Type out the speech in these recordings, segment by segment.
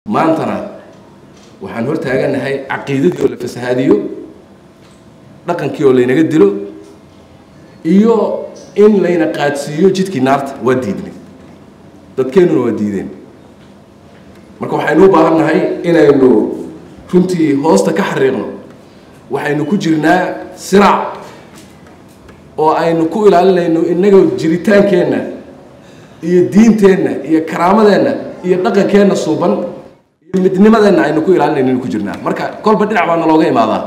maantana waxaan hor taaganahay caqiidadii oo la fasahaadiyo dhaqankii oo laynaga dilo iyo in layna qaadsiiyo jidkii naarta waa diidnay dadkeennuna waa diideen marka waxaynu u baahan nahay inaynu runtii hoosta ka xariiqno waxaynu ku jirnaa siraac oo aynu ku ilaalinayno innaga jiritaankeenna iyo diinteenna iyo karaamadeenna iyo dhaqankeenna suuban iyo midnimadeenna aynu ku ilaalinayno inu ku jirnaa marka kolba dhinac baa nalooga imaadaa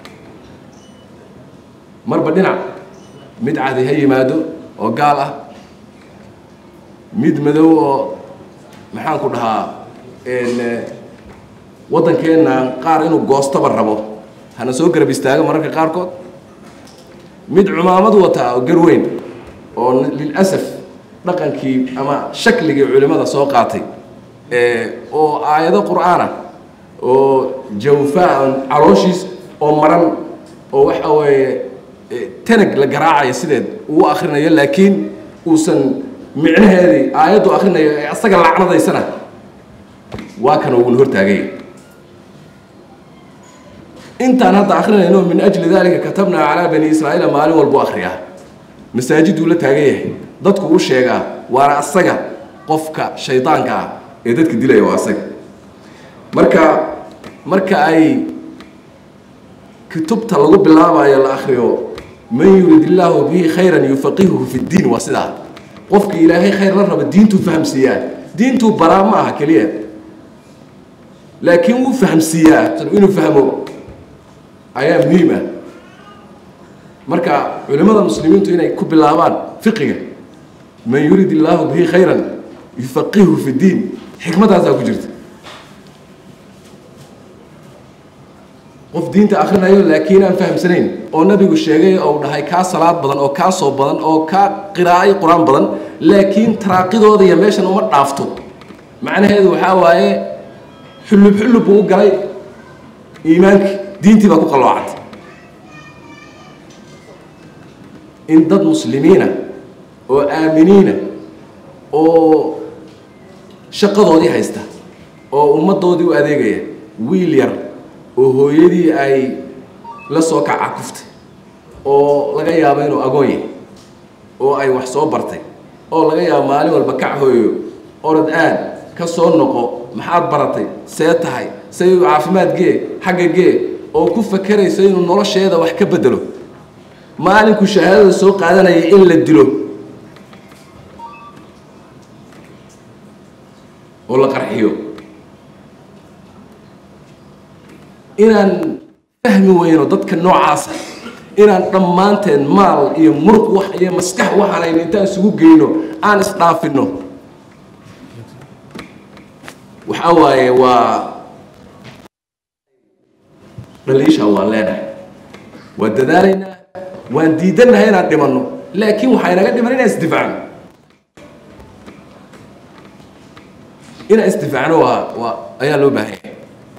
marba dhinac mid cadi ha yimaado oo gaal ah mid madow oo maxaan ku dhahaa waddankeenna qaar inuu goostaba rabo hana soo garab istaago mararka qaarkood mid cumaamad wataa oo garweyn oo lilasaf dhaqankii ama shakligii culimmada soo qaatay oo aayado qur'aana oo jawfaa calooshiis oo maran oo waxa weeye tanag la garaacaya sideed uu akrinayo laakiin uusan micnaheedii aayaddu akrinayo ee asaga lacnadaysana waa kana uuna hortaagay intaan hadda akrinayno min ajli dalika katabnaa calaa bani israa'iila maalin walbu akriyaa masaajiduu la taagan yahay dadku u sheegaa waana asaga qofka shaydaanka ah ee dadka dilaya waa asaga marka marka ay kutubta lagu bilaabayo la akriyo man yurid illaahu bihi khayran yufaqihuhu fi ddiin waa sidaa qofka ilaahay khayr la raba diintuu fahamsiiyaa diintuu baraa ma aha keliya laakiin wuu fahamsiiyaa inuu fahmo ayaa muhiim ah marka culimmada muslimiintu inay ku bilaabaan fiqiga man yurid illaahu bihi khayran yufaqihu fi ddiin xikmadaasaa ku jirta qof diinta akrinayo laakiin aan fahamsanayn oo nabigu sheegay ou dhahay kaa salaad badan oo kaa soo badan oo kaa qiraa'ay qur-aan badan laakiin taraaqidooda iyo meeshan uma dhaafto macnaheedu waxaa waaye xullub xullub buu u galay iimaankii diintii baa ku qalloocatay in dad muslimiina oo aaminiina oo shaqadoodii haysta oo ummaddoodii u adeegaya wiil yar oo hooyadii ay la soo kaca kuftay oo laga yaabo inuu agoon yahay oo ay wax soo bartay oo laga yaabo maalin walba kac hooyo orod aad ka soo noqo maxaad baratay see tahay say caafimaad gee xagga gee oo ku fakerayso inuu nolosheeda wax ka bedelo maalinku shahaadada soo qaadanaya in la dilo oo la qarxiyo inaan fahmi weyno dadka noocaasa inaan dhammaanteen maal iyo muruq wax iyo maskax waxaanaynu intaan isugu geyno aan isdhaafino waxaa waaye waa dhaliisha waan leenahay waan dadaalaynaa waan diidannahay inaan dhimanno laakiin waxaa inaga dhiman inaan isdifaacno inaan isdifaacno waa waa ayaa loo baahan yahay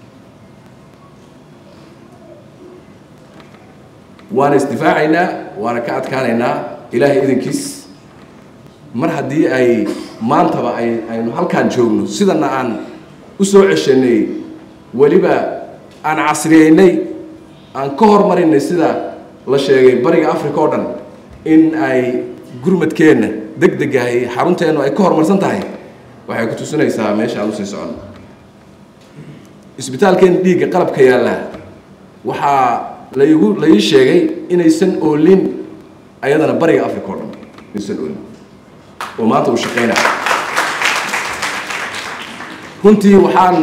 waana isdifaacaynaa waana ka adkaanaynaa ilaahay idankiis mar haddii ay maantaba ay aynu halkaan joogno sidana aan u soo ceshanay weliba aan casriyeynay aan ka hormarinay sida la sheegay bariga africa oo dhan in ay gurmadkeenna deg degahay xarunteennu ay ka horumarsan tahay waxay ku tusinaysaa meesha aan usii soconno isbitaalkeenna dhiigga qalabka yaalla waxaa laigu la ii sheegay inaysan oolin ayadana bariga africa oo dhan inaysan oolin oo maanta uu shaqaynaya runtii waxaan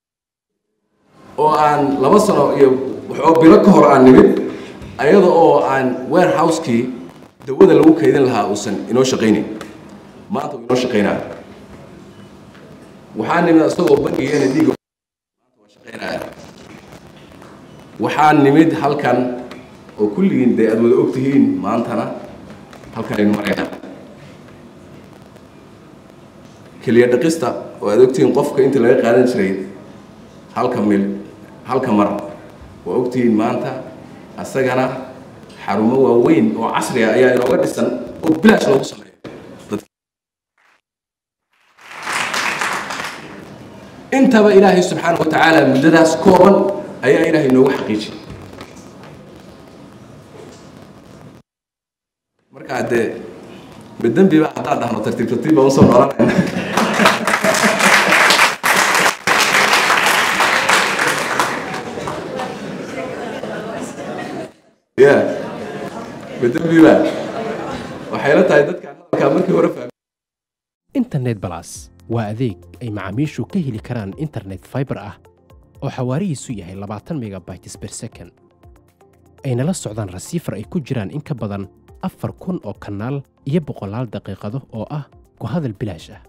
oo aan laba sano iyo waxoo bilo ka hor aan nimid ayada oo aan warehouse-kii dawada lagu kaydin lahaa uusan inoo shaqaynayn maanta uu inoo shaqaynaya waxaan nimid isagoo bangigeena dhiiga waa shaqaynaya waxaan nimid halkan oo kulligiin dee aada wada og tihiin maantana halkan aynu maraynaa keliya dhaqista oo aada ogtihiin qofka intii laga qaadan jiray halka mil halka mar waa ogtihiin maanta asagana xarumo waaweyn oo casriga ayaa inooga dhisan oo bilaash loogu sameeyo intaba ilaahay subxaana wa tacaala muddadaas kooban ayaa ilaahay noogu xaqiijiyay markaa dee ma dembiba haddaan dhahno tartiib tartiib baan usoo noolanayna ya ma dembiba waxay la tahay dadkaan hadalkaa markii hore fahmay internet balas waa adeeg ay macaamiishu ka heli karaan internet fiber ah oo xawaarihiisu yahay labaatan megabytes per second ayna la socdaan rasiifar ay ku jiraan in ka badan afar kun oo kanaal iyo boqolaal daqiiqado oo ah ku hadal bilaash ah